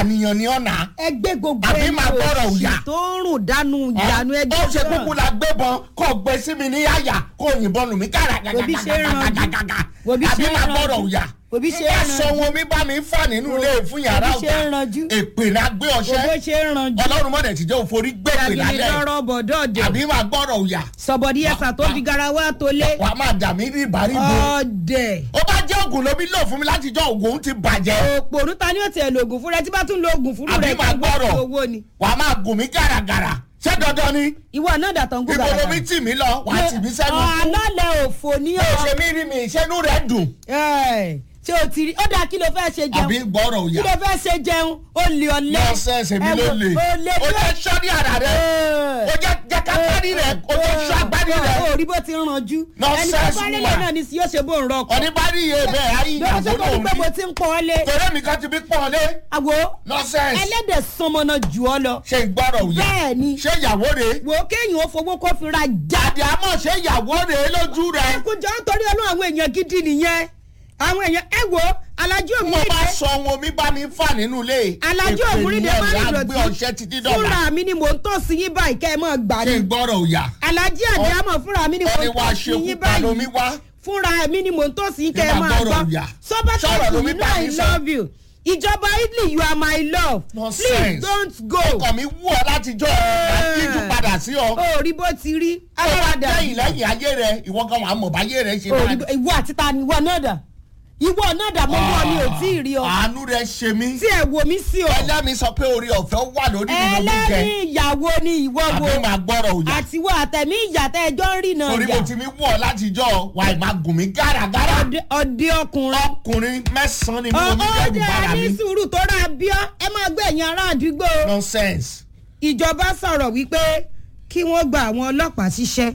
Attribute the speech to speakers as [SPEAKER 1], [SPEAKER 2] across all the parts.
[SPEAKER 1] apànìyàn ni ọ̀nà
[SPEAKER 2] ẹgbẹ́ gbogbo
[SPEAKER 1] Àbí
[SPEAKER 2] ẹni
[SPEAKER 1] máa gbọ́rọ̀
[SPEAKER 2] òṣì
[SPEAKER 1] òyà.
[SPEAKER 2] tó ń rùn dánú ìyanu ẹgbẹ́
[SPEAKER 1] ó ṣe
[SPEAKER 2] náà.
[SPEAKER 1] kúkú la gbébọn kó gbé sí mi ní àyà kó yìnbọn lù mí kára
[SPEAKER 2] Wòbí ṣe é ranjú. Wòbí
[SPEAKER 1] àbí
[SPEAKER 2] ṣe é
[SPEAKER 1] máa
[SPEAKER 2] ranjú.
[SPEAKER 1] gbọ́rọ̀ òyà
[SPEAKER 2] Wòbí ṣe é
[SPEAKER 1] ẹ
[SPEAKER 2] ranjú.
[SPEAKER 1] sọ wọn mi bá mi fà nínú ilé fún yàrá
[SPEAKER 2] Wòbí ṣe é
[SPEAKER 1] ọ̀gá
[SPEAKER 2] ranjú.
[SPEAKER 1] èpè náà gbé
[SPEAKER 2] gbogbo
[SPEAKER 1] ọṣẹ
[SPEAKER 2] ṣe ń ranjú.
[SPEAKER 1] ọlọ́run mọ̀dẹ̀ tí jẹ́ òforí gbèpè
[SPEAKER 2] jàgìdì
[SPEAKER 1] lálẹ́
[SPEAKER 2] lọ́rọ̀ bọ̀dọ̀dẹ̀.
[SPEAKER 1] àbí máa gbọ́rọ̀ òyà
[SPEAKER 2] sọ̀bọ̀dí ẹ̀sà tó fi garawa tó lé.
[SPEAKER 1] wàá máa dà mí ní ìbáríbo
[SPEAKER 2] ọ̀dẹ̀.
[SPEAKER 1] ó bá jẹ́ ògùn lómi lò fún mi láti jọ ògùn ti bàjẹ́
[SPEAKER 2] òpònú ta ni ó tiẹ̀ lo oògùn fún rẹ tí bá tún lo oògùn fún
[SPEAKER 1] àbí
[SPEAKER 2] rẹ
[SPEAKER 1] máa gbọ́rọ̀
[SPEAKER 2] owó ni.
[SPEAKER 1] wàá máa gùn mí gàràgàrà ṣé dandan ni
[SPEAKER 2] ìwọ náà dàtọ̀ ń gún
[SPEAKER 1] ibo
[SPEAKER 2] gàràgà.
[SPEAKER 1] lomi tì mí lọ wàá tì mí sẹ́nu kú
[SPEAKER 2] alálẹ̀ òfò ní
[SPEAKER 1] ó
[SPEAKER 2] ọ̀.
[SPEAKER 1] ṣe mí rí mi ìṣẹ́nu rẹ̀ dùn
[SPEAKER 2] Ẹ̀, ṣé o ti rí ó dáa kí ló fẹ́ ṣe jẹun
[SPEAKER 1] àbí gbọ́rọ̀
[SPEAKER 2] kí
[SPEAKER 1] òyà
[SPEAKER 2] ló fẹ́ ṣe jẹun ó lè ọ̀lẹ́.
[SPEAKER 1] nọ́ọ̀sẹ̀sẹ̀ mi
[SPEAKER 2] Ẹ
[SPEAKER 1] ló
[SPEAKER 2] wo,
[SPEAKER 1] lè
[SPEAKER 2] ó lè
[SPEAKER 1] ó
[SPEAKER 2] tó-
[SPEAKER 1] jẹ́ sọ́ọ́dí àrà rẹ̀ ó jẹ́ jẹ́ kápẹ́rì rẹ̀ ó jẹ́ sọ́ agbárí rẹ̀
[SPEAKER 2] ó rí bó ti ń ranjú ẹni tó
[SPEAKER 1] Nonsense
[SPEAKER 2] bá rélé
[SPEAKER 1] woman.
[SPEAKER 2] náà ni sí yóò ṣe bó ń rọkọ.
[SPEAKER 1] oníbàárì yé bẹ́ẹ̀ ayé
[SPEAKER 2] lọ́wọ́
[SPEAKER 1] ìyàwó
[SPEAKER 2] tó kọ́ ní pé mo
[SPEAKER 1] lòun
[SPEAKER 2] ti ń pọ́n ọ lé.
[SPEAKER 1] torí mi kan ti bí pọ́n lé
[SPEAKER 2] àwo
[SPEAKER 1] nọ́ọ̀sẹ̀sì
[SPEAKER 2] ẹlẹ́dẹ̀ sọmọnà jù ọ lọ.
[SPEAKER 1] ṣe gbọ́rọ̀ òyà
[SPEAKER 2] bẹ́ẹ̀ ni
[SPEAKER 1] ṣé ìyàwó rẹ̀
[SPEAKER 2] wò ó kéèyàn ó fowó kó fi ra já.
[SPEAKER 1] jáde àmọ́ ṣé ìyàwó rẹ̀ lójú rẹ̀
[SPEAKER 2] ẹkùnjọ nítorí ọlọ́run àwọn èèyàn gidi nìyẹn àwọn èèyàn ẹ wo alájú
[SPEAKER 1] mo bá
[SPEAKER 2] òmùrídé
[SPEAKER 1] sọ ohun omi bá mi fà nínú ilé
[SPEAKER 2] alájú òmùrídé má
[SPEAKER 1] èpè
[SPEAKER 2] ní
[SPEAKER 1] ni ẹ̀ gbé ọṣẹ
[SPEAKER 2] ìdọ̀tí
[SPEAKER 1] títí dọ̀la
[SPEAKER 2] fúnra mi ni mò ń tọ́ sí yín báyìí kẹ́ ẹ mọ̀ gbà
[SPEAKER 1] ṣe
[SPEAKER 2] ní.
[SPEAKER 1] gbọ́rọ̀ òyà
[SPEAKER 2] alájí àdìámọ̀ fúnra mi ni mò
[SPEAKER 1] ẹni
[SPEAKER 2] ń
[SPEAKER 1] wá
[SPEAKER 2] tọ́
[SPEAKER 1] ṣe
[SPEAKER 2] sí yín
[SPEAKER 1] kúpa lomi
[SPEAKER 2] báyìí
[SPEAKER 1] wá
[SPEAKER 2] fúnra mi ni mò ń tọ́ sí yín kẹ́ ẹ
[SPEAKER 1] Nígbà
[SPEAKER 2] máa
[SPEAKER 1] gbọ́rọ̀
[SPEAKER 2] gbọ́
[SPEAKER 1] ìyá.
[SPEAKER 2] sọ́bà
[SPEAKER 1] Sọ̀rọ̀
[SPEAKER 2] tẹ́sí
[SPEAKER 1] lomi
[SPEAKER 2] yìí
[SPEAKER 1] bá
[SPEAKER 2] náà
[SPEAKER 1] mi
[SPEAKER 2] i
[SPEAKER 1] sọ.
[SPEAKER 2] love you ìjọba italy you are my love
[SPEAKER 1] Nonsense.
[SPEAKER 2] please don't go.
[SPEAKER 1] ọkọ mi wú ọ látijọ́ àtijọ́ padà sí ọ
[SPEAKER 2] ó rí bó ti rí
[SPEAKER 1] ó bá
[SPEAKER 2] aláradà
[SPEAKER 1] lẹ́yìn lẹ́yìn ayé rẹ ìwọ gan wà á mọ̀ báyé rẹ ṣe
[SPEAKER 2] ó
[SPEAKER 1] máa
[SPEAKER 2] rí bó- ìwọ àti ta ni ìwọ náà dà ìwọ náà dà mọ́ mọ́ mi ò tí ì rí ọ
[SPEAKER 1] àánú rẹ ṣe mí
[SPEAKER 2] tí ẹ wò mí sí ọ
[SPEAKER 1] ẹlẹ́mi sọ pé orí ọ̀fẹ́ wà lórí mi ló ń jẹ
[SPEAKER 2] ẹlẹ́rìí ìyàwó ni ìwọ wo
[SPEAKER 1] àbí máa gbọ́rọ̀ òyà
[SPEAKER 2] àtiwọ́ àtẹ̀mí ìyàtẹ̀ ẹjọ́ ń rìnà
[SPEAKER 1] torí mo
[SPEAKER 2] ìyà
[SPEAKER 1] ti mi wú ọ látijọ́ wà á máa gùn mí gàràgàrà
[SPEAKER 2] Ọdẹ- ọdẹ ọkùnrin
[SPEAKER 1] ọkùnrin mẹ́sàn-án ni mi ò ní bẹ́ẹ̀
[SPEAKER 2] ọdẹ
[SPEAKER 1] bára mi
[SPEAKER 2] ní sùúrù tó rà bíọ́ ẹ máa gbé ẹ̀yìn ará àdúgbò
[SPEAKER 1] nonsense
[SPEAKER 2] ìjọba sọ̀rọ̀ wípé kí wọ́n gba àwọn ọlọ́pàá síṣẹ́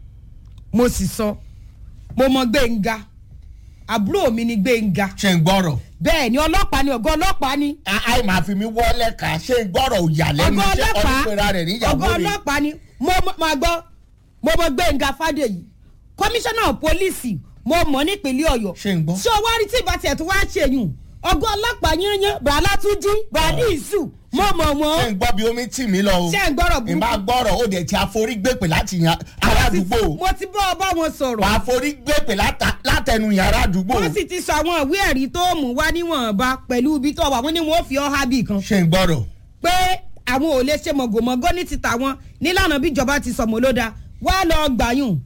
[SPEAKER 2] mo sì sọ mo mọ gbẹ̀ngà àbúrò mi ni gbẹ̀ngà
[SPEAKER 1] ṣe ń gbọ́rọ̀
[SPEAKER 2] bẹ́ẹ̀ ni ọlọ́pàá ni ọ̀gá ọlọ́pàá ni
[SPEAKER 1] àì máa fi mi wọ́lẹ̀ ká ṣe ń gbọ́rọ̀ òyà lẹ́nu
[SPEAKER 2] ọ̀gá
[SPEAKER 1] iṣẹ́
[SPEAKER 2] ọlọ́pàá
[SPEAKER 1] ọdúnpẹ̀rẹ̀ rẹ̀ níyàwó
[SPEAKER 2] ọ̀gá
[SPEAKER 1] rẹ̀
[SPEAKER 2] ọlọ́pàá ni mo mọ- máa gbọ́ mo mọ gbẹ̀ngà fàdèyí kọmíṣánná pólíìsì mo mọ̀ nípínlẹ̀ ọ̀yọ́
[SPEAKER 1] Ṣé ń gbọ́?
[SPEAKER 2] ṣé o wá rí tí ìbá tiẹ̀ tó wá ṣèyún ọ̀gá ọlọ́pàá yányán bàálà tún jí bàálì ìṣù mo mọ̀
[SPEAKER 1] ṣe
[SPEAKER 2] wọ́n
[SPEAKER 1] ń gbọ́ bí omi tì mí lọ o
[SPEAKER 2] ṣé ń gbọ́rọ̀
[SPEAKER 1] ìbá
[SPEAKER 2] burúkú
[SPEAKER 1] gbọ́rọ̀ ó dẹ̀ ti àforígbèpè láti yan aládùúgbò
[SPEAKER 2] mo ti bọ́ ọ bá wọn sọ̀rọ̀
[SPEAKER 1] wà àforígbèpè láta- látẹnu yàrá àdúgbò
[SPEAKER 2] wọ́n sì ti sọ àwọn ìwé ẹ̀rí tó mú wá níwọ̀nba pẹ̀lú ibi tó wà wọ́n ní wọ́n fi ọ́ hábì kan
[SPEAKER 1] ṣe ń gbọ́rọ̀
[SPEAKER 2] pé àwọn ò lè ṣe mọ̀gòmọ́gọ́ ní ti tàwọn nílànà bíjọba ti sọ̀mọ́ ló dáa wá lọ gbàyùn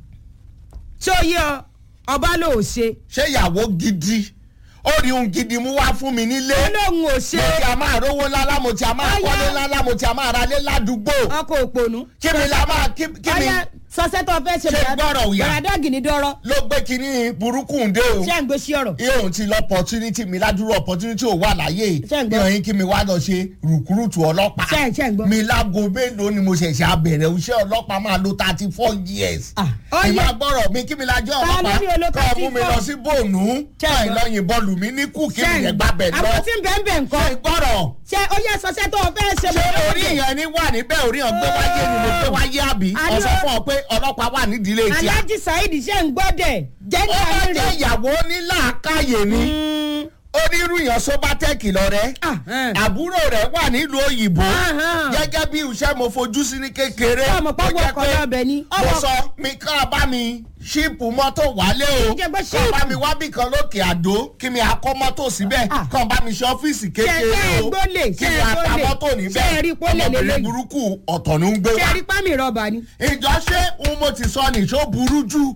[SPEAKER 2] tí ó yẹ ọ ọba ló ò ṣe
[SPEAKER 1] ṣé ìyàwó gidi ó rí ohun gidi mú wá fún mi nílé
[SPEAKER 2] ó lóun ò ṣe
[SPEAKER 1] mo ti a máa rówó ńláńlá mo ti a máa
[SPEAKER 2] Ọya.
[SPEAKER 1] kọ́lé ńláńlá mo ti a máa ralé ládùúgbò
[SPEAKER 2] ọkọ̀ òpònú.
[SPEAKER 1] kí mi la máa kí kí mi
[SPEAKER 2] ọyá sọsẹ́ tó fẹ́ ṣe
[SPEAKER 1] Ṣé gbọ́rọ̀ òyà?
[SPEAKER 2] bẹ̀rẹ̀dẹ́gì ní dọ́rọ́
[SPEAKER 1] ló gbé kinní burúkú ń dé o
[SPEAKER 2] ṣé ń gbé sí ọ̀rọ̀
[SPEAKER 1] iye òun ti lọ opportunity mi ládùúrò opportunity ò wà láyé
[SPEAKER 2] Ṣé ń gbọ́?
[SPEAKER 1] ìyàn yín kí mi wá lọ ṣe rùkúrùtù ọlọ́pàá
[SPEAKER 2] Ṣé- ṣé ń gbọ́?
[SPEAKER 1] mi lágo mélòó ni mo ṣẹ̀ṣẹ̀ abẹ̀rẹ̀ iṣẹ́ ọlọ́pàá máa lo thirty four years
[SPEAKER 2] Ah, ọyẹ.
[SPEAKER 1] ìmọ̀ gbọ́rọ̀ mi kí mi lájọ́
[SPEAKER 2] Ta ló ní o lo
[SPEAKER 1] ọlọ́pàá kọ́ mú mi
[SPEAKER 2] 34?
[SPEAKER 1] lọ sí bòónù
[SPEAKER 2] Ṣé ń
[SPEAKER 1] kọ́
[SPEAKER 2] gbọ́?
[SPEAKER 1] ìlọyìn bọ́ọ̀lù mi ní kù kí
[SPEAKER 2] ṣé
[SPEAKER 1] mi
[SPEAKER 2] ń
[SPEAKER 1] yẹn gbàbẹ̀ lọ
[SPEAKER 2] àwọn tí ń bẹ́ẹ̀ bẹ́ẹ̀ nǹkan
[SPEAKER 1] ṣe gbọ́rọ̀
[SPEAKER 2] ṣé ó yẹ sọsẹ́ tó fẹ́ ṣe
[SPEAKER 1] ṣé orí ìyẹn ni wà níbẹ̀ orí hàn gbé wáyé ni mo gbé wáyé àbí
[SPEAKER 2] Àní
[SPEAKER 1] ọ̀sán
[SPEAKER 2] o-
[SPEAKER 1] fún ọ pé ọlọ́pàá wà nídìílé tíá
[SPEAKER 2] alájí saheed ṣe ń gbọ́dẹ̀ jẹ́
[SPEAKER 1] ó bá
[SPEAKER 2] ní
[SPEAKER 1] jẹ́ ìyàwó nílàákàyè ni onírúyàn sóbátẹ́ẹ̀kì lọ́rẹ́ àbúrò rẹ̀ wà nílùú òyìnbó
[SPEAKER 2] Ahán.
[SPEAKER 1] gẹ́gẹ́ bí iṣẹ́ mo fojú sí ní kékeré
[SPEAKER 2] Ọmọ pé
[SPEAKER 1] ó
[SPEAKER 2] ọwọ́
[SPEAKER 1] jẹ́
[SPEAKER 2] ọkọ̀
[SPEAKER 1] pé
[SPEAKER 2] lọ́bẹ̀ ni.
[SPEAKER 1] mo
[SPEAKER 2] Ọwọ́-
[SPEAKER 1] sọ mi ká bá mi ṣíìpù mọ́tò wálé o
[SPEAKER 2] Jẹ́ pé
[SPEAKER 1] kàn bá
[SPEAKER 2] ṣíìpù.
[SPEAKER 1] mi wábì kan lókè àdó kí mi akọ́ mọ́tò síbẹ̀
[SPEAKER 2] Ah.
[SPEAKER 1] kàn bá mi ṣe ọ́fíìsì
[SPEAKER 2] Ṣé-
[SPEAKER 1] kékeré
[SPEAKER 2] ṣé ẹ
[SPEAKER 1] o
[SPEAKER 2] gbólè?
[SPEAKER 1] kí
[SPEAKER 2] Ṣé
[SPEAKER 1] mi
[SPEAKER 2] ẹ
[SPEAKER 1] ata
[SPEAKER 2] gbólè?
[SPEAKER 1] mọ́tò
[SPEAKER 2] Ṣé ẹ rí
[SPEAKER 1] níbẹ̀
[SPEAKER 2] pólè
[SPEAKER 1] ọmọbìnrin
[SPEAKER 2] lélẹ́yìí?
[SPEAKER 1] burúkú ọ̀tọ̀ ló ń gbé
[SPEAKER 2] ṣe
[SPEAKER 1] wá
[SPEAKER 2] rí pámì rọ́bà ni.
[SPEAKER 1] ìjọ ṣé òun mo ti sọ nìṣó burú jù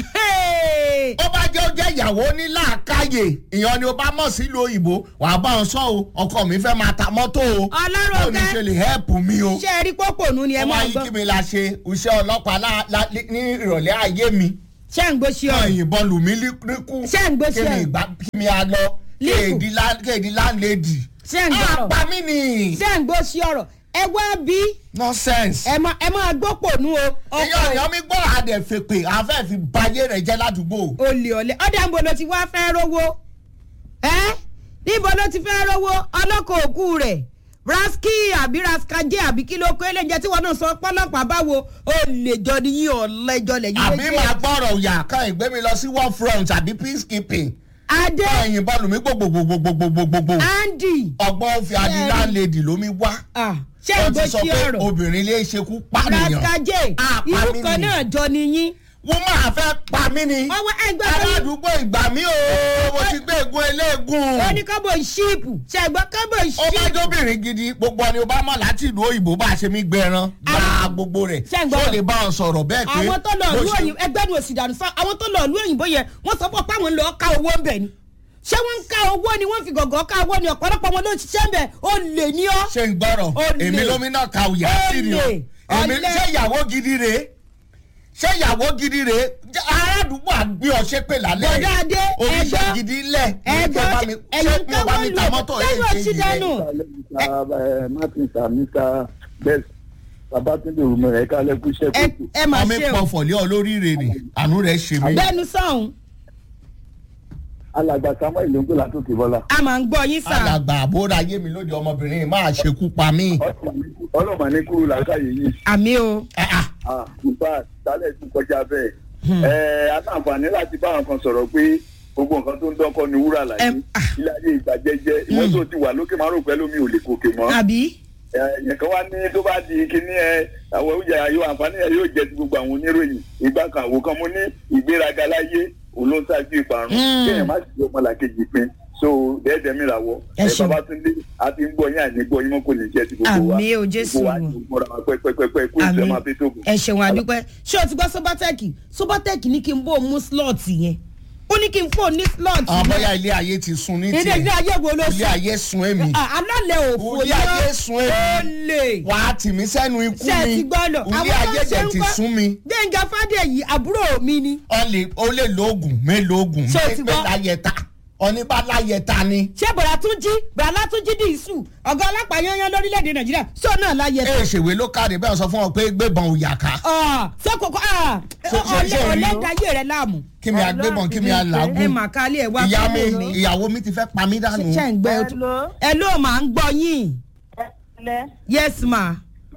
[SPEAKER 2] Hey!
[SPEAKER 1] ó bá jẹ́ ó jẹ́ ìyàwó ní làákàyè ìyàn ni ó bá mọ̀ sílùú òyìnbó wàá bá wọn sọ o ọkọ mi fẹ́ máa ta mọ́tò o
[SPEAKER 2] Ọlọ́run
[SPEAKER 1] báwo ni
[SPEAKER 2] ọ̀gá.
[SPEAKER 1] ṣe lè hẹ́ẹ̀pù mi o
[SPEAKER 2] ṣe rí pọ́pọ̀nù ni ẹ
[SPEAKER 1] ó
[SPEAKER 2] máa
[SPEAKER 1] máa yí
[SPEAKER 2] gbọ́
[SPEAKER 1] kí mi la ṣe iṣẹ́ ọlọ́pàá lá- lá- ní ìrọ̀lẹ́ ayé mi
[SPEAKER 2] ṣe ń gbó sí
[SPEAKER 1] náà
[SPEAKER 2] ọ̀rọ̀
[SPEAKER 1] yìnbọn lù mí níkú
[SPEAKER 2] Ṣé ń gbé
[SPEAKER 1] kí
[SPEAKER 2] sí
[SPEAKER 1] mi
[SPEAKER 2] ẹ̀?
[SPEAKER 1] ìgbà kí mi a lọ
[SPEAKER 2] Líkù.
[SPEAKER 1] kéèdì lá- kéèdì láńlẹ́dì
[SPEAKER 2] Ṣé ń gbọ́rọ̀?
[SPEAKER 1] àpá mi nì
[SPEAKER 2] ṣe ń gbó sí ọ̀rọ̀ ẹ wá bí
[SPEAKER 1] nonsense.
[SPEAKER 2] ẹ máa ẹ máa gbópònú o
[SPEAKER 1] èyàn
[SPEAKER 2] ọkọ̀
[SPEAKER 1] èyàn mi gbọ́ àdẹ̀fẹ̀pẹ̀ àfẹ́ fi bayé rẹ̀ jẹ́ ládùúgbò.
[SPEAKER 2] olè ọ̀lẹ́ ọ̀dà ń bo ló ti wá fẹ́ rówó ẹ́ níbo ló ti fẹ́ rówó ọlọ́kọ̀ òkú rẹ̀ raski àbí raskajé àbí kí ló kó eléńjẹ tí wọn náà sọ pọlọpàá báwo olè jọ ni yín ọ̀lẹ́jọ lẹ́yìn
[SPEAKER 1] àbí máa gbọ́rọ̀ òyà kan ìgbé mi lọ sí war front àbí peacekeeping
[SPEAKER 2] adé
[SPEAKER 1] ẹ̀yìn bọ́ọ̀lù mi gbogbogbogbogbogbogbò
[SPEAKER 2] andy
[SPEAKER 1] ọgbọ́n fi adi
[SPEAKER 2] Ṣé-
[SPEAKER 1] láńlẹ́dì lómi wá
[SPEAKER 2] ah, ṣé
[SPEAKER 1] ó
[SPEAKER 2] ìgbó
[SPEAKER 1] ti sọ
[SPEAKER 2] sí
[SPEAKER 1] pé
[SPEAKER 2] ọ̀rọ̀
[SPEAKER 1] obìnrin lè ṣekú pànìyàn
[SPEAKER 2] raskaje
[SPEAKER 1] Ah, pa
[SPEAKER 2] irú
[SPEAKER 1] mí
[SPEAKER 2] kan
[SPEAKER 1] ni.
[SPEAKER 2] náà jọ nìyí
[SPEAKER 1] wọ́n máa fẹ́ pa mí ni
[SPEAKER 2] ọwọ́ ẹgbẹ́ tó ní
[SPEAKER 1] aládùúgbò ìgbà mi ò mo ti gbé egun eléegun
[SPEAKER 2] ó ní kọ́bọ̀ ṣíìpù ṣẹ̀gbọ́n kọ́bọ̀
[SPEAKER 1] ó bá
[SPEAKER 2] ṣíìpù
[SPEAKER 1] jóbìnrin gidi gbogbo ẹni ó bá mọ̀ láti ìlú òyìnbó bá a ṣe mí gbẹran gba gbogbo rẹ̀
[SPEAKER 2] Ṣé ń gbọ́?
[SPEAKER 1] tó lè bá wọn sọ̀rọ̀ bẹ́ẹ̀ pé
[SPEAKER 2] àwọn tó lọ
[SPEAKER 1] bó
[SPEAKER 2] ìlú
[SPEAKER 1] ṣe-
[SPEAKER 2] òyìnbó ẹgbẹ́ nu òsì dànù sọ àwọn tó lọ ìlú òyìnbó yẹn wọ́n sọ pé páwọn lọ ká owó ń bẹ̀ ni ṣé wọ́n ń ká owó ni wọ́n fi gọ̀gọ́ ká owó ni ọ̀pọ̀lọpọ̀ wọn ló ń ṣiṣẹ́ ń bẹ̀ ó lè ní ọ́
[SPEAKER 1] ṣe ń gbọ́rọ̀
[SPEAKER 2] Olè.
[SPEAKER 1] èmi lómìnà ka òyà sí ni o
[SPEAKER 2] Olè.
[SPEAKER 1] èmi
[SPEAKER 2] Ọ̀lẹ.
[SPEAKER 1] ṣé ìyàwó gidi rèé ṣé ìyàwó gidi rèé Jẹ́ aládùúgbò àgbé ọṣẹ pé lálẹ́
[SPEAKER 2] Bọ̀dá Adé,
[SPEAKER 1] oníṣẹ́
[SPEAKER 2] ẹ̀gbọ́n-
[SPEAKER 1] gidi lẹ̀
[SPEAKER 2] ẹ̀gbọ́n
[SPEAKER 1] ṣé
[SPEAKER 2] ẹ̀yin
[SPEAKER 1] mi ò bá mi ta
[SPEAKER 2] káwọn
[SPEAKER 1] mọ́tò
[SPEAKER 2] lù lẹ́nu ọtí dànù
[SPEAKER 3] Mr. Martin sir Mr. Best Babatunde Rumọ ẹ kálẹ̀ kú iṣẹ́
[SPEAKER 2] ẹ
[SPEAKER 3] kókò.
[SPEAKER 2] ẹ máa
[SPEAKER 1] ọmọ
[SPEAKER 2] ṣe o
[SPEAKER 1] ìpọ̀ fọ̀lẹ́ olóríire ni àánú rẹ̀ ṣe mí.
[SPEAKER 2] bẹ́ẹ̀nu sọ̀hún
[SPEAKER 3] Alàgbà Samuel ló ń gbé látòkè bọ́lá.
[SPEAKER 2] a máa ń gbọ́ yín sà
[SPEAKER 1] alàgbà àbúrò ayé mi lóde ọmọbìnrin máa ṣekú pa mí.
[SPEAKER 3] Ọlọ́mà ní kúrú làákàyè yìí.
[SPEAKER 2] àmì o
[SPEAKER 1] Ah,
[SPEAKER 3] Ah, Nípa ìdálẹ̀ tún kọjá bẹ́ẹ̀. Ẹ aláǹfààní láti bá àwọn kan sọ̀rọ̀ pé gbogbo nǹkan tó ń dọ́kọ́ ni wúrà láyé.
[SPEAKER 2] Em, ah.
[SPEAKER 3] Ilé ayé ìgbà jẹ́jẹ́. Ìwọ́n tó ti wà lókè máa rò pẹ́ lómi ò lè gòkè mọ́.
[SPEAKER 2] àbí
[SPEAKER 3] ẹ̀yìn kan wá ní tó bá di kíní ẹ àwọn oúnjẹ ayọ̀ àǹfààní ẹ yóò jẹ ti gbogbo àwọn oníròyìn ìgbà kan àwò kan mo ní ìgbéraga láyé òun ló ń ṣáájú ìparun
[SPEAKER 2] Mm.
[SPEAKER 3] kéèyàn má sì ọmọ làkejì pin so dẹ́ẹ̀dẹ́ mi làwọ̀
[SPEAKER 2] Ẹ
[SPEAKER 3] ẹ
[SPEAKER 2] ṣeun.
[SPEAKER 3] Babátúndé a ti ń gbọ́ yín àní gbọ́ yín mọ́ kò ní jẹ́ ti gbogbo wa
[SPEAKER 2] Àmín o, Jésù.
[SPEAKER 3] gbogbo wa ti gbọ́ra wa pẹ́pẹ́pẹ́ kó ìfẹ́ máa fi tóbi.
[SPEAKER 2] ẹ ṣeun àdúpẹ́ ṣé o ti gbọ́ sobatec sobatec ní kí n bó mú slot yẹn ó ní kí n fò ní slot
[SPEAKER 1] àwọn
[SPEAKER 2] yẹn
[SPEAKER 1] bóyá ilé ayé ti sun ní
[SPEAKER 2] ilé ilé
[SPEAKER 1] tiẹ̀
[SPEAKER 2] ayé wo ló
[SPEAKER 1] ilé
[SPEAKER 2] sùn
[SPEAKER 1] ayé sun èmi
[SPEAKER 2] Ah, alálẹ̀ òfò
[SPEAKER 1] ilé ayé sun
[SPEAKER 2] ó
[SPEAKER 1] èmi
[SPEAKER 2] lè
[SPEAKER 1] wà á tì mí sẹ́nu ikú
[SPEAKER 2] ṣe
[SPEAKER 1] mi
[SPEAKER 2] ti gbọ́ lọ
[SPEAKER 1] ilé ayé jẹ̀ ti sun mi
[SPEAKER 2] gbẹ̀ngà fàdéyí àbúrò mi ni
[SPEAKER 1] ọ lè ó lè lóògùn mélòógùn
[SPEAKER 2] Ṣé o ti
[SPEAKER 1] pé
[SPEAKER 2] gbọ́?
[SPEAKER 1] láyẹta oníbàláyẹta ni
[SPEAKER 2] ṣé bọ̀dà tún jí bọ̀dà tún jí dìísù ọ̀gá ọlọ́pàá yányán lórílẹ̀‐èdè nàìjíríà sọ náà láyé
[SPEAKER 1] ẹ ṣèwé ló káre bẹ́ẹ̀ sọ fún ọ pé gbébọn ò yà ká
[SPEAKER 2] sọkòkò
[SPEAKER 1] Ṣé- ṣé- ṣé o rí?
[SPEAKER 2] ọ̀lẹ́dàáyé rẹ̀ láàmú
[SPEAKER 1] kí mi àgbébọn kí mi
[SPEAKER 2] ẹ
[SPEAKER 1] àlàgùn
[SPEAKER 2] mà kálí ẹ wá
[SPEAKER 1] ìyá
[SPEAKER 2] fún
[SPEAKER 1] mi ìyàwó mi ti fẹ́ pa mí dànù
[SPEAKER 2] ṣe ń gbẹ
[SPEAKER 4] Hello.
[SPEAKER 2] ẹ ló máa ń gbọ́ yín
[SPEAKER 4] Ẹlẹ́
[SPEAKER 2] yes ma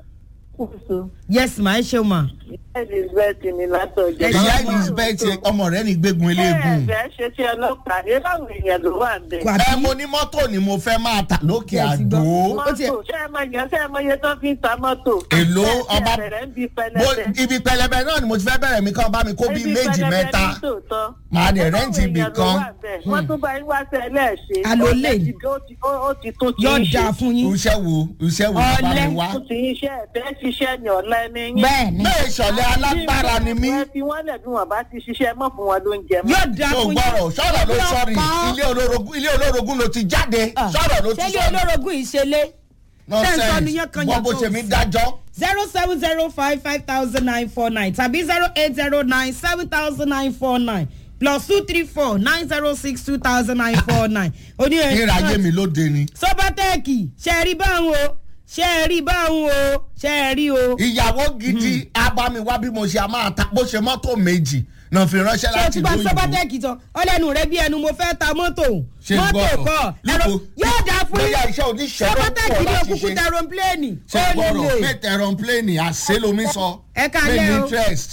[SPEAKER 4] kùsù.
[SPEAKER 2] yes ma ẹ ṣeun ma.
[SPEAKER 4] Elizabeth ni látọ̀jọ́.
[SPEAKER 1] ìyá elizabeth ọmọ rẹ ní gbégun eléegun
[SPEAKER 4] Bẹ́ẹ̀ ṣe tí ọlọ́pàá ní báwo èèyàn ló wà ń bẹ̀.
[SPEAKER 2] Wà-
[SPEAKER 1] ẹ mo ní mọ́tò ni mo fẹ́ máa tà lókè
[SPEAKER 2] Ẹ ti
[SPEAKER 1] àdó
[SPEAKER 2] gbọ́. ó ti-
[SPEAKER 4] Mọ́tò ṣé ẹ máa yàn ṣé ẹ máa yẹ tán fi ń ta mọ́tò.
[SPEAKER 1] èlò
[SPEAKER 4] Ṣé ẹ ti
[SPEAKER 1] ọba
[SPEAKER 4] bẹ̀rẹ̀ ń bi
[SPEAKER 1] mo-
[SPEAKER 4] pẹlẹbẹ.
[SPEAKER 1] ibi pẹlẹbẹ náà ni mo ti fẹ́ bẹ̀rẹ̀ mi kan bá mi kó bíi
[SPEAKER 4] Ibi
[SPEAKER 1] méjì
[SPEAKER 4] pẹlẹbẹ
[SPEAKER 1] mẹ́ta
[SPEAKER 4] ní tòótọ́.
[SPEAKER 1] Màá dẹ̀
[SPEAKER 4] Ṣé báwo
[SPEAKER 1] rẹ́ǹtì ibì
[SPEAKER 4] èèyàn ló
[SPEAKER 1] kan.
[SPEAKER 4] wà ń bẹ̀? Wọ́n tún bá yín wá sẹ́lẹ̀ ṣe.
[SPEAKER 2] Àló lè.
[SPEAKER 4] Ó ti- ó ti- ó- Ó ti tó ti
[SPEAKER 2] yóò
[SPEAKER 4] ń ṣe.
[SPEAKER 2] dáa fún yín.
[SPEAKER 1] iṣẹ́ wo iṣẹ́ wo ló bá
[SPEAKER 2] Ọ̀lẹ.
[SPEAKER 1] mi wá
[SPEAKER 4] Ó ti ń ṣe ẹ̀fẹ́ ṣiṣẹ́ ní ọ̀la ẹni yín.
[SPEAKER 2] bẹ́ẹ̀ ni
[SPEAKER 1] bẹ́ẹ̀ ìṣọ̀lẹ̀ alágbára ni mí
[SPEAKER 4] Ẹ fi wọ́n lẹ̀ bí wọ́n bá ti ṣiṣẹ́ mọ́ fún wọn ló ń jẹ mọ́.
[SPEAKER 2] yóò dáa
[SPEAKER 1] tó
[SPEAKER 2] fún yín.
[SPEAKER 1] gbọ́rọ̀ sọ̀rọ̀ ló sọ̀rì
[SPEAKER 2] Ọlọ́pàá.
[SPEAKER 1] ilé olórogún ilé olórogún ló ti jáde
[SPEAKER 2] Ah,
[SPEAKER 1] sọ̀rọ̀ ló ti
[SPEAKER 2] ṣé ilé
[SPEAKER 1] sọ̀rì
[SPEAKER 2] olórogún ìṣẹ̀lẹ̀ tẹ́ǹsán ni yẹn kan
[SPEAKER 1] wọ́n bó
[SPEAKER 2] yàtọ̀
[SPEAKER 1] ṣe mí dájọ́
[SPEAKER 2] zero seven zero five five thousand nine four nine tàbí zero eight zero nine seven thousand nine four nine plus two three four nine zero six two thousand nine four nine. oní ẹ̀
[SPEAKER 1] ìrayé mi lóde ni
[SPEAKER 2] sọ́bátẹ́ẹ̀kì ṣe é rí báwọn o ṣe é rí báwọn o ṣe é rí o.
[SPEAKER 1] ìyàwó gidi abámiwá bí mo ṣe a máa ta bó ṣe mọ́tò méjì náà fi ránṣẹ́
[SPEAKER 2] ṣé o
[SPEAKER 1] láti
[SPEAKER 2] ti
[SPEAKER 1] ìlú
[SPEAKER 2] gba
[SPEAKER 1] òyìnbó
[SPEAKER 2] sọ́bátẹ́ẹ̀kì tán ọlẹ́nu rẹ bí ẹnu mo fẹ́ ta mọ́tò
[SPEAKER 1] Ṣé
[SPEAKER 2] mọ́tò
[SPEAKER 1] gbọ́rọ̀?
[SPEAKER 2] kọ́ ẹ̀rọ
[SPEAKER 1] Lúko,
[SPEAKER 2] yóò dáa fún
[SPEAKER 1] bóyá
[SPEAKER 2] yín
[SPEAKER 1] iṣẹ́ oníṣẹ́ ló
[SPEAKER 2] sọ́bátẹ́ẹ̀kì
[SPEAKER 1] pọ̀
[SPEAKER 2] ní
[SPEAKER 1] láti
[SPEAKER 2] òkúkú
[SPEAKER 1] ṣe
[SPEAKER 2] tẹ̀rọ̀pléènì
[SPEAKER 1] ṣe
[SPEAKER 2] ó
[SPEAKER 1] gbọ́rọ̀
[SPEAKER 2] lè.
[SPEAKER 1] pé tẹ̀rọ̀pléènì àṣẹ lomi sọ
[SPEAKER 2] Ẹ káalẹ́
[SPEAKER 1] pé ní
[SPEAKER 2] o.
[SPEAKER 1] interest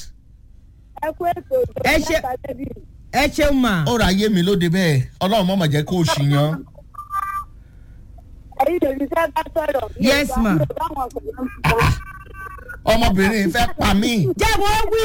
[SPEAKER 4] ẹ kú ètò
[SPEAKER 2] Ẹ ṣe- ẹ ṣeun mà.
[SPEAKER 1] ó ra ayé mi lóde bẹ́ẹ̀ ọlọ́run mọ̀mọ̀ jẹ́ kó o ṣìyàn
[SPEAKER 4] ẹ̀yin lèmi fẹ́ bá sọ̀rọ̀.
[SPEAKER 2] Yes, ma.
[SPEAKER 1] ọmọbìnrin fẹ́ pa mí
[SPEAKER 2] jẹ́ wọ́n wí.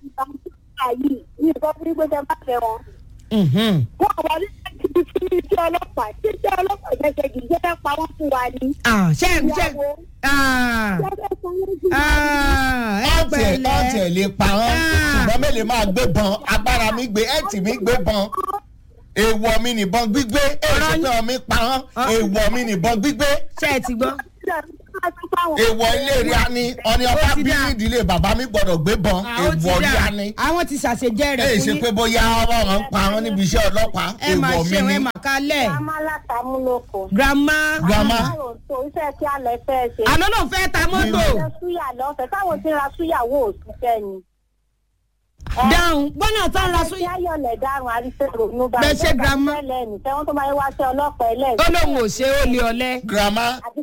[SPEAKER 4] Nǹkan fún gbé jẹ má fẹ́ wọn.
[SPEAKER 2] Mhm.
[SPEAKER 4] Wọ́n wà ní ibi tí iṣẹ́ ọlọ́pàá tí iṣẹ́ ọlọ́pàá jẹ́jẹ́ kì í jẹ́ fẹ́ pa wọ́n fún wa ni.
[SPEAKER 2] Ah, ṣe ṣe
[SPEAKER 4] Ìyàwó.
[SPEAKER 2] ah,
[SPEAKER 4] Jẹ́jẹ́ fún wọn jù.
[SPEAKER 2] ah, ẹ
[SPEAKER 1] ọ̀tẹ̀ ọ̀tẹ̀
[SPEAKER 2] pẹ̀lẹ́.
[SPEAKER 1] lè pa wọ́n
[SPEAKER 2] Ah.
[SPEAKER 1] ṣùgbọ́n mélòó máa gbé bọn agbára mi gbé ẹ̀tì mi gbé bọn èèwọ̀ mi nìbọn gbígbé èèṣẹ́ pé ọmọ mi pa wọ́n èèwọ̀ mi nìbọn gbígbé
[SPEAKER 2] ṣe ẹ ti gbọ́.
[SPEAKER 1] èèwọ̀ ilé rí a ní ọ̀ni ọba
[SPEAKER 2] Ó ti
[SPEAKER 1] bí
[SPEAKER 2] dáa.
[SPEAKER 1] nídìílé bàbá mi gbọ́dọ̀ gbé bọn
[SPEAKER 2] Ah, ó ti
[SPEAKER 1] èèwọ̀ rí
[SPEAKER 2] dà.
[SPEAKER 1] a ní.
[SPEAKER 2] àwọn ti ṣàṣejẹ rẹ
[SPEAKER 1] èyí
[SPEAKER 2] fún
[SPEAKER 1] ṣe
[SPEAKER 2] yín.
[SPEAKER 1] pé bóyá ọmọ wọn ń pa wọn níbi iṣẹ́ ọlọ́pàá
[SPEAKER 2] ẹ máa
[SPEAKER 1] èèwọ̀ mi
[SPEAKER 2] ṣe
[SPEAKER 1] ni
[SPEAKER 2] ẹ máa kálẹ̀.
[SPEAKER 4] Grandma látàmúlòkọ.
[SPEAKER 2] grandma.
[SPEAKER 1] grandma
[SPEAKER 4] Báwo tó iṣẹ́ kí a lẹ fẹ́ ṣe?
[SPEAKER 2] àná náà fẹ́ ta mọ́tò.
[SPEAKER 4] Ṣé súyà lọ́fẹ̀ẹ́ táwọn tí ń ra súyàwó òṣìṣẹ́ ni?
[SPEAKER 2] dáhùn gbọ́nà tó ń ra
[SPEAKER 4] Ṣé
[SPEAKER 2] sóyè.
[SPEAKER 4] ayọ̀lẹ̀ dárun àríṣẹ́ ronú bá
[SPEAKER 2] Bẹ́ẹ̀ ṣe grandma.
[SPEAKER 4] Ẹlẹ́ni tẹ́wọ́n tó máa ń wá sí ọlọ́pàá ẹlẹ́ni.
[SPEAKER 2] ó lóun ò ṣe ó lé ọlẹ́.
[SPEAKER 1] grandma
[SPEAKER 4] Àti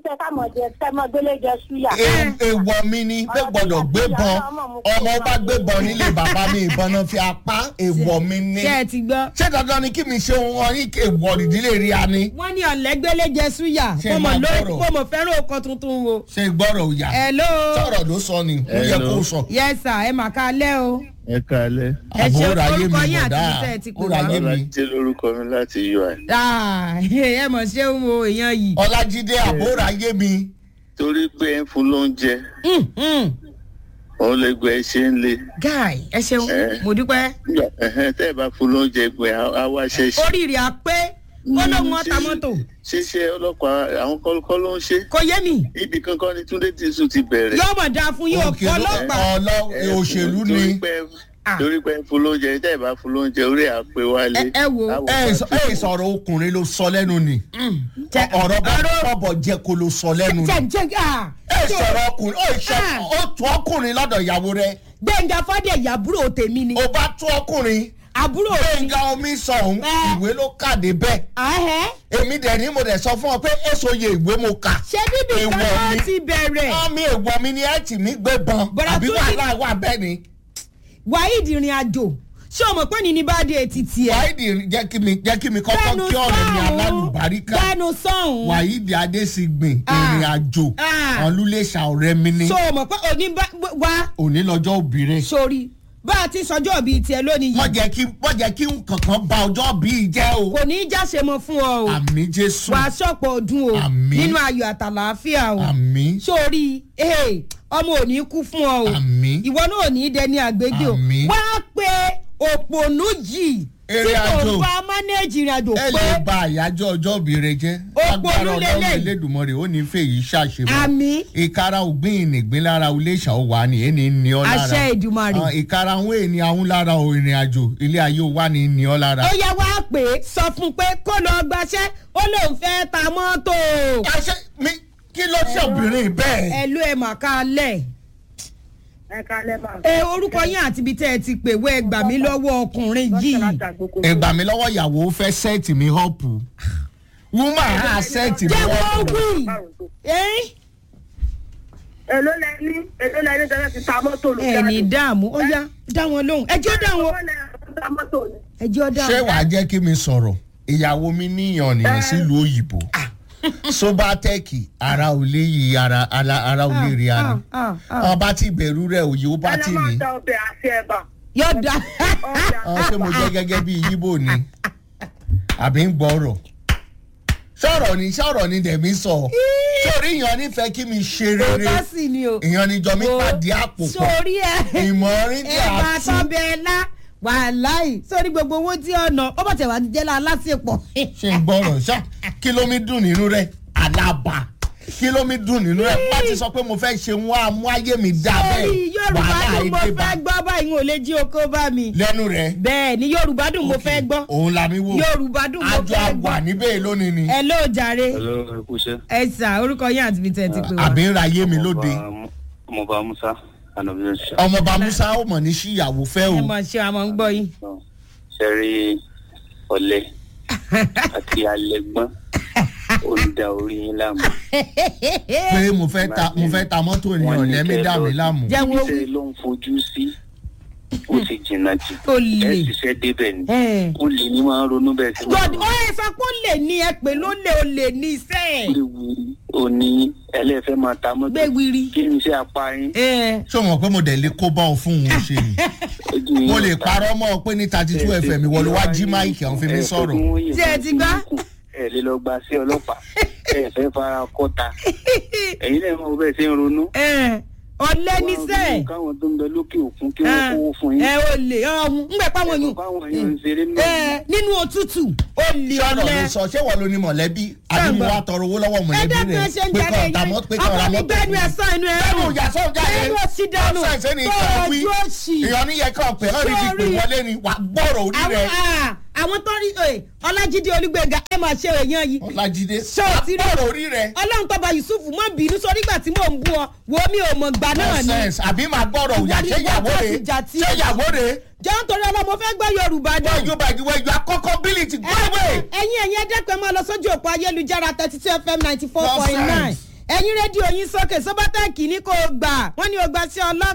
[SPEAKER 4] tẹ ká mọ̀ jẹ tẹ mọ gbélé jẹ súyà.
[SPEAKER 1] E- èèwọ̀ mi ni pé gbọ́dọ̀ gbé bọ́n ọmọ bá gbé bọ́n nílé bàbá mi ìbọn náà fi apá èèwọ̀ mi ni
[SPEAKER 2] ṣé ẹ ti gbọ́.
[SPEAKER 1] ṣé dandan ni kí mi ṣe ohun ọyìn èèwọ̀ ìdílé rí a ni
[SPEAKER 2] wọ́n ní ọ̀lẹ́gbẹ́lẹ́ jẹ súyà
[SPEAKER 1] Ṣé
[SPEAKER 2] mo mọ̀
[SPEAKER 1] máa
[SPEAKER 2] lórí
[SPEAKER 1] gbọ́rọ̀?
[SPEAKER 2] mo mọ̀ fẹ́ràn ọkọ̀ tuntun o.
[SPEAKER 1] ṣe gbọ́rọ̀ òyà
[SPEAKER 2] hello.
[SPEAKER 1] sọ̀rọ̀ ló sọ ni ó yẹ kó sọ
[SPEAKER 2] yes sir ẹ mà ká lẹ́ o.
[SPEAKER 5] ẹ káalẹ́
[SPEAKER 2] ẹ ṣe
[SPEAKER 1] àbúrò ayé mi
[SPEAKER 2] orúkọ yín àti
[SPEAKER 1] bọ̀dá
[SPEAKER 2] ibi tẹ́ ẹ ti pè
[SPEAKER 1] ó
[SPEAKER 2] wá.
[SPEAKER 1] ra ayé mi
[SPEAKER 5] ọlájídé lórúkọ mi láti ui
[SPEAKER 2] Ah, ẹ mọ̀ ṣé ń wo èèyàn yìí.
[SPEAKER 1] ọlájídé àbúrò ayé mi
[SPEAKER 5] torí pé ẹ ń fún lóúnjẹ
[SPEAKER 2] Mm, mm.
[SPEAKER 5] òun lè gbẹ ṣe ń le
[SPEAKER 2] guy ẹ ṣeun
[SPEAKER 5] Eh.
[SPEAKER 2] mo dúpẹ́.
[SPEAKER 5] Ẹhẹ́n, tẹ́ ẹ bá fún lóúnjẹ gbẹ á wá ṣẹṣẹ.
[SPEAKER 2] oríire àpé ó lóun ọ̀tá mọ́tò
[SPEAKER 5] ṣíṣe ọlọ́pàá àwọn kọ́lọ́kọ́ ló ń ṣe
[SPEAKER 2] kò yé mi
[SPEAKER 5] ibì kankan ni túndé tìṣù ti bẹ̀rẹ̀.
[SPEAKER 2] yóò mọ̀ dáa fún yín o
[SPEAKER 1] Òkè ló-
[SPEAKER 2] ọlọ́pàá
[SPEAKER 1] ọlọ́
[SPEAKER 5] Ẹ,
[SPEAKER 1] òṣèlú
[SPEAKER 5] torí
[SPEAKER 1] ni
[SPEAKER 5] pé-
[SPEAKER 2] Ah.
[SPEAKER 5] torí pé ẹ ń fún lóúnjẹ tẹ́ ẹ bá fún lóúnjẹ orí àpè wálé.
[SPEAKER 2] Ẹ- ẹ wo.
[SPEAKER 5] Á wò
[SPEAKER 1] ẹ
[SPEAKER 5] bá
[SPEAKER 1] sọ- ẹ sọ̀rọ̀ ọkùnrin ló sọ lẹ́nu ni
[SPEAKER 2] Tẹ-
[SPEAKER 1] ọ̀rọ̀ bá bọ̀bọ̀ jẹ́ kó ló sọ lẹ́nu ni
[SPEAKER 2] jẹ́ jẹ́ ah
[SPEAKER 1] ẹ sọ̀rọ̀ ọkùnrin ó ṣe
[SPEAKER 2] Ah.
[SPEAKER 1] ó tún ọkùnrin lọ́dọ̀ ìyàwó rẹ
[SPEAKER 2] gbẹ̀ngà fàdé àbúrò tèmi ni
[SPEAKER 1] ó bá tún ọkùnrin
[SPEAKER 2] àbúrò mi
[SPEAKER 1] gbẹ̀ngà omi sọ̀hún
[SPEAKER 2] Eh.
[SPEAKER 1] ìwé ló kàdé bẹ́ẹ̀
[SPEAKER 2] ahẹ́
[SPEAKER 1] èmi dẹ̀ ni mo dẹ̀ sọ fún ọ pé èso ye ìwé mo kà
[SPEAKER 2] ṣé bíbí
[SPEAKER 1] Èèwọ̀
[SPEAKER 2] kan
[SPEAKER 1] mi.
[SPEAKER 2] náà ti bẹ̀rẹ̀
[SPEAKER 1] ọmọ èèwọ̀ mi ni ẹ tì mí gbé bọn
[SPEAKER 2] Bọ̀dà
[SPEAKER 1] àbí
[SPEAKER 2] tó ní-
[SPEAKER 1] wàhálà wà bẹ́ẹ̀ ni
[SPEAKER 2] wáídì ìrìn àjò ṣé o mọ̀ pé ní ní bá dé títì ẹ̀
[SPEAKER 1] wáìdì jẹ́ kí mi jẹ́ kí mi kọ́kọ́ kí ọ̀rẹ́ mi alálùbáríkà
[SPEAKER 2] gbẹnu sọ̀hún
[SPEAKER 1] wáìdì adésìgbìn
[SPEAKER 2] Ah.
[SPEAKER 1] ìrìn àjò
[SPEAKER 2] Ah.
[SPEAKER 1] ọ̀lúlẹ̀ṣà ọ̀rẹ́ mi ní
[SPEAKER 2] ṣé o mọ̀ pé òní bá wá
[SPEAKER 1] òní lọ́jọ́ òbí rẹ̀
[SPEAKER 2] sórí bá a ti sọjọ́ bíi tiẹ̀ lónìí
[SPEAKER 1] wọ́n
[SPEAKER 2] yìí
[SPEAKER 1] jẹ́ kí wọ́n jẹ́ kí kankan ba ọjọ́ bíi jẹ́ o
[SPEAKER 2] kò ní í jáse mọ́ fún ọ o
[SPEAKER 1] àmì jésù
[SPEAKER 2] wàá ṣọ̀pọ̀ ọdún o
[SPEAKER 1] Àmín.
[SPEAKER 2] nínú ayọ̀ àtàlàáfíà o
[SPEAKER 1] àmì
[SPEAKER 2] sórí eh, ọmọ ò ní kú fún ọ o
[SPEAKER 1] Àmín.
[SPEAKER 2] ìwọ náà ò ní í dẹni àgbégbé o
[SPEAKER 1] Àmín.
[SPEAKER 2] wá pé òpònú yìí tí
[SPEAKER 1] Eré
[SPEAKER 2] kò
[SPEAKER 1] àjò.
[SPEAKER 2] bá mánéèjì ìrìn àjò
[SPEAKER 1] ẹ
[SPEAKER 2] pé
[SPEAKER 1] lè ba àyájọ́ ọjọ́ òbí rẹ jẹ́
[SPEAKER 2] Òpó
[SPEAKER 1] agbára
[SPEAKER 2] ló
[SPEAKER 1] ọlọ́run
[SPEAKER 2] lélẹ̀.
[SPEAKER 1] elédùnmọ́rẹ́ ó ní fèyí ṣàṣemọ́
[SPEAKER 2] àmì
[SPEAKER 1] ìkara ògbìn ìnìgbín lára iléṣà ó wà ní ẹni ní ọ lára
[SPEAKER 2] àṣẹ ìdùmarè
[SPEAKER 1] Ah, ìkara àwọn ènìyàn àwọn lára ò ìrìn àjò ilé ayé ó wà ní ní ọ lára.
[SPEAKER 2] ó yẹ wá pé sọ fún un pé kó lọ gbaṣẹ́ ó lóun fẹ́ ta mọ́tò
[SPEAKER 1] àṣẹ mi kí ló ṣe obìnrin bẹ́ẹ̀.
[SPEAKER 2] ẹ ló ẹ mà ká lẹ̀.
[SPEAKER 4] ẹ kálẹ́ bá.
[SPEAKER 2] ẹ orúkọ yín àti ibi tẹ́ ẹ ti pè wẹ́ gbà mí lọ́wọ́ ọkùnrin yìí
[SPEAKER 1] ẹgbà mi lọ́wọ́ ìyàwó fẹ́ sẹ́ẹ̀tì mi họ́pù wúmà á sẹ́ẹ̀tì mi
[SPEAKER 2] jẹ́ wọ́n
[SPEAKER 1] họ́pù.
[SPEAKER 2] wí ẹ́
[SPEAKER 4] èló lẹ ní èló lẹ ní tẹ́lẹ̀ ti ta mọ́tò lù.
[SPEAKER 2] ẹ ní dààmú ó yá dá wọn lóhùn ẹjọ́ dá wọn
[SPEAKER 4] Èló lẹ ti ta mọ́tò ni.
[SPEAKER 2] ẹjọ́ dá
[SPEAKER 1] ṣé
[SPEAKER 2] wọn.
[SPEAKER 1] wàá jẹ́ kí mi sọ̀rọ̀ ìyàwó mi níyàn nìyẹn sílùú òyìnbó sobatẹ́ẹ̀kì ara ò lè yí ara ara ara ò lè rí ara
[SPEAKER 2] Ah, ah, ah.
[SPEAKER 1] ọba tí bẹ̀rù rẹ̀ òye ó bá
[SPEAKER 4] ẹ
[SPEAKER 1] tì
[SPEAKER 4] lọ máa
[SPEAKER 1] ní
[SPEAKER 4] ta ọbẹ̀ àti ẹ̀bà.
[SPEAKER 2] yóò dá
[SPEAKER 1] ọ ṣé mo jẹ́ gẹ́gẹ́ bí yíbò ni àbí ń gbọ́rọ̀ sọ̀rọ̀ ni sọ̀rọ̀ ni dẹ̀mí sọ sórí ìyàn nífẹ̀ẹ́ kí mi ṣe rere
[SPEAKER 2] òótọ́ sì ni o.
[SPEAKER 1] ìyàn níjọ mi pàdé àpò pọ̀
[SPEAKER 2] sórí ẹ
[SPEAKER 1] ìmọ̀rin tí
[SPEAKER 2] ẹ
[SPEAKER 1] a
[SPEAKER 2] máa
[SPEAKER 1] tú
[SPEAKER 2] tọ́ bẹ́ẹ̀ lá wàláì sórí gbogbo owó tí ọ̀nà ó bọ̀ tẹ̀ wá jẹ́ la aláṣepọ̀.
[SPEAKER 1] ṣe ń gbọ́rọ̀ ṣá kí ló mi dùn nínú rẹ̀ àlàbà kí ló mi dùn nínú rẹ̀ bá ti sọ pé mo fẹ́ ṣe wọ́n á mú ayé mi dá
[SPEAKER 2] sórí
[SPEAKER 1] bẹ́ẹ̀
[SPEAKER 2] yorùbá
[SPEAKER 1] wàhálà
[SPEAKER 2] dùn mo
[SPEAKER 1] èdè bá
[SPEAKER 2] fẹ́ gbọ́ báyìí n ò lè jí oko bá mi.
[SPEAKER 1] lẹ́nu rẹ̀
[SPEAKER 2] bẹ́ẹ̀ ni yorùbá dùn mo fẹ́ gbọ́
[SPEAKER 1] òun la mi wò
[SPEAKER 2] yorùbá dùn mo
[SPEAKER 1] àjọ
[SPEAKER 2] fẹ́
[SPEAKER 1] àgbà
[SPEAKER 2] gbọ́.
[SPEAKER 1] níbẹ̀ lónìí ni
[SPEAKER 2] ẹ ló jàre
[SPEAKER 5] hello ẹ kú iṣẹ́.
[SPEAKER 2] ẹ sà orúkọ yín àti ibi tẹ́ ẹ ti pè wá.
[SPEAKER 1] àbí ń ra ayé mi lóde
[SPEAKER 5] ọmọọba musa anabi ṣe.
[SPEAKER 1] ọmọọba musa ó mọ̀ ní síyàwó fẹ́ o
[SPEAKER 2] ẹ mọ̀ ṣe àmọ́ ń gbọ́ yín.
[SPEAKER 5] ṣe rí ọ̀lẹ àti alẹ́gbọ́n ó ń da orí yín láàmú.
[SPEAKER 1] pé mo fẹ́ ta mo fẹ́ ta mọ́tò ènìyàn lẹ́mí dà mí láàmú
[SPEAKER 2] Jẹ́ wọ́n wí.
[SPEAKER 5] iṣẹ́ ló ń fojú sí ó sì jìnnà jù.
[SPEAKER 2] Ó
[SPEAKER 5] ẹ
[SPEAKER 2] lè.
[SPEAKER 5] ṣiṣẹ́ débẹ̀ ni
[SPEAKER 2] Ẹ̀.
[SPEAKER 5] ó lè ní máa ń ronú bẹ́ẹ̀ sí
[SPEAKER 2] god ó yẹ sọ pé ó lè ní ẹ pé ló lè ó lè ní iṣẹ́ ẹ̀.
[SPEAKER 5] léwu òní ẹlẹ́fẹ́ máa ta mọ́tò
[SPEAKER 2] gbé wiri.
[SPEAKER 5] kí ni iṣẹ́ apá yín.
[SPEAKER 2] ẹ
[SPEAKER 1] ṣé o mọ̀ pé mo dẹ̀ lè kó bá ọ fún òun ṣe ni
[SPEAKER 5] ojú yín
[SPEAKER 1] mo lè
[SPEAKER 5] ọ̀tá.
[SPEAKER 1] parọ́ mọ́ ọ pé ní thirty two fm ìwọ ló wá jí máìkì àwọn fi mi sọ̀rọ̀
[SPEAKER 2] Ṣé ẹ ti gbá?
[SPEAKER 5] ẹ lè lọ gba sí ọlọ́pàá ẹ fẹ́ fara kọ́ta ẹ̀yin náà mọ̀ bẹ́ẹ̀ ṣe ń ronú.
[SPEAKER 2] ẹ ọ̀lẹ́ níṣẹ́
[SPEAKER 5] káwọn tó ń bẹ lókè òkun kí wọ́n kówó fún yín.
[SPEAKER 2] ẹ ò lè ọ̀hún ńgbẹ́ páwọn yùn
[SPEAKER 5] káwọn yóò ń ṣeré
[SPEAKER 2] ẹ
[SPEAKER 5] náà.
[SPEAKER 2] nínú òtútù ó lè
[SPEAKER 1] sọ̀rọ̀
[SPEAKER 2] ọ̀lẹ́.
[SPEAKER 1] ló sọ ṣé wọ́n ló ní mọ̀lẹ́bí àbí mo wá tọrọ owó lọ́wọ́
[SPEAKER 2] ẹ
[SPEAKER 1] mọ̀lẹ́bí
[SPEAKER 2] dẹ́kun ẹ
[SPEAKER 1] rẹ̀
[SPEAKER 2] ṣe ń
[SPEAKER 1] pé
[SPEAKER 2] jáde
[SPEAKER 1] kọ́
[SPEAKER 2] yẹn
[SPEAKER 1] ọ̀tà mọ́ pé kọ́ ọ̀rà
[SPEAKER 2] ọkọ mi
[SPEAKER 1] mọ́tò
[SPEAKER 2] gbẹ́nu ẹ̀ sàn inú ẹ̀
[SPEAKER 1] bẹ́ẹ̀ni ìyá sọ̀rọ̀ jáde
[SPEAKER 2] bẹ́ẹ̀ni ó sì dànù
[SPEAKER 1] ọ̀sán ìṣe ni
[SPEAKER 2] tó
[SPEAKER 1] ìkànnì wí
[SPEAKER 2] ojú òṣì.
[SPEAKER 1] ìyọ̀ níyẹn kàn pé ọ̀rì ti pè
[SPEAKER 2] Sorry.
[SPEAKER 1] wọlé ni wà gbọ́rọ̀ orí
[SPEAKER 2] àwọn
[SPEAKER 1] rẹ̀
[SPEAKER 2] ah, àwọn tó rí ẹ ọlájídé olúgbẹ̀ngà ẹ máa ṣe èèyàn yìí
[SPEAKER 1] ọ̀làjídé
[SPEAKER 2] Ṣé o
[SPEAKER 1] wà
[SPEAKER 2] ti rí?
[SPEAKER 1] gbọ́rọ̀ orí rẹ̀
[SPEAKER 2] ọlọ́run tọ́ba yusuf mọ́ bínú sórí ìgbà tí mò ń bú ọ wo mi ò mọ̀ gbà náà ni
[SPEAKER 1] nonsense àbí máa gbọ́rọ̀ òyà ṣé ìyàwó rẹ̀
[SPEAKER 2] Jàtijàti.
[SPEAKER 1] ṣé ìyàwó rẹ̀
[SPEAKER 2] jẹun torí ọlọ́mọ fẹ́ gbọ́ yorùbá dùn.
[SPEAKER 1] wọ́n yóò bá ìdíwọ́ ìjọ akọ́kọ́ bílítì gbọ́wé
[SPEAKER 2] ẹ̀yin ẹ̀yin ẹ̀dẹ́pẹ́ máa lọ sójú òpó ayélujára thirty two fm ninety four point nine
[SPEAKER 1] Nonsense.
[SPEAKER 2] ẹ̀yin rédíò yín sókè sọ́bátàkì ní kò gbà wọ́n ní o gbà sí ọlọ́pàá.